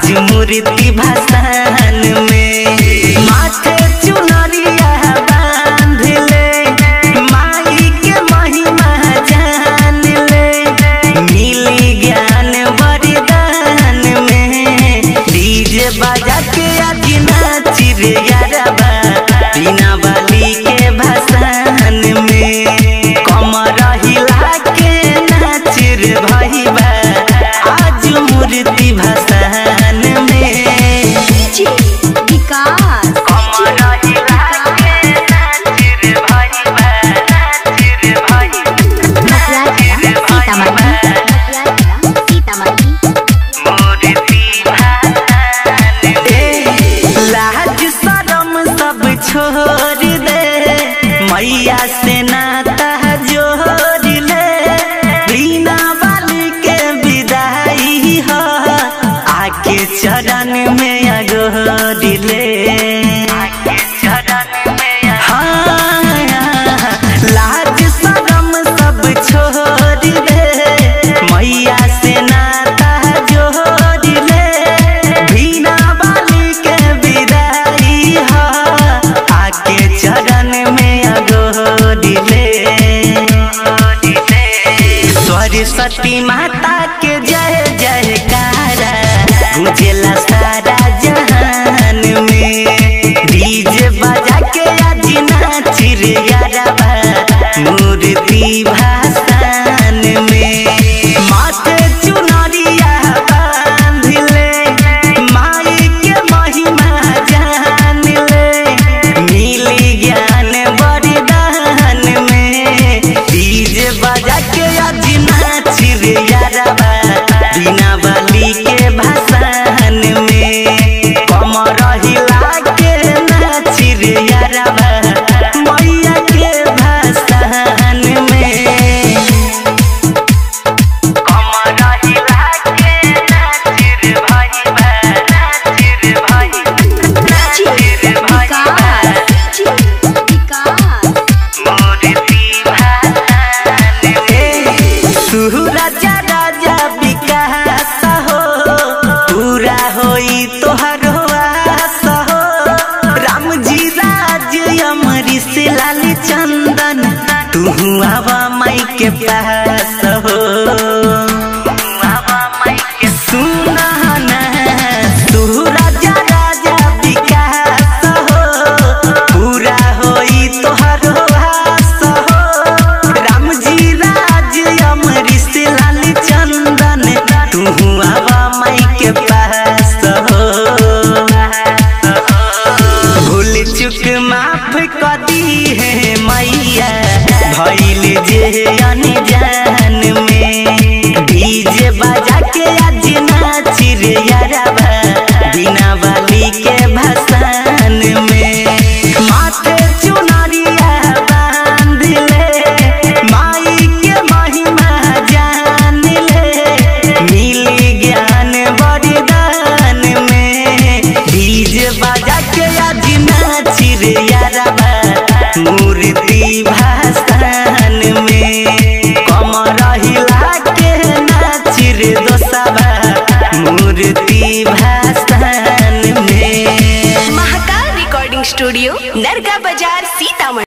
आज मूर्ति भसान में माथे चुनरिया बांध ले माई के महिमा जान ले मिली ज्ञान वरदान में डीजे बजा के आज नाची रे यारबा बिना बाली के भसान में कमर हिला के नाच रे भईबा आज मूर्ति भसान में डीजे विकास कमर हिला के नाच रे भईबा नाच रे भईबा मथुरा जिला सीतामढ़ी मथुरा जिला सीतामढ़ी लाज शरम सब छोड़ दे मैया से नाता जोड़ ले बिना बाली के विदाई हो आके चरण में अगोर ले आके चरण में हाँ लाज शरम सब छोड़ दे मैया से नाता जोड़ ले बिना बाली के विदाई हो आके चरण में अगोर ले सरस्वती माता के जय जयकारा गुंजेला सारा जहान में डीजे बजा के आज नाच रे यारबा मूर्ति भासान में माथे चुनरिया बांध ले माई के महिमा जान ले मिली ज्ञान वरदान में डीजे बजा के आज नाच रे यारबा बिना बाली के भसान में कमर हिला के नाच रे यारबा मैया के भसान में कमर हिला के नाच रे भईबा नाच रे भईबा नाच रे भईबा विकास विकास राजा राजा विकास हो पूरा होई तोहर आस हो राम जी राज अमरी से लाल चंदन तू आवा माई के पास हो आवा माई के सुना ना तू राजा राजा विकास हो पूरा होई तोहर आस हो राम जी राज अमरीश लाल चंदन तू आवा माई के पास हो भूल चुक माफ कर दी है मैया भइल जे अनजान में डीजे बजा के आज नाच रे यारबा बिना बाली के भसान में माथे चुनरिया बांध ले माई के महिमा जान ले मिली ज्ञान वरदान में डीजे बजा के आज नाच रे यारबा मूर्ति भासान में कमर हिला के नाच रे दोसबा मूर्ति भासान में महाकाल रिकॉर्डिंग स्टूडियो नरगा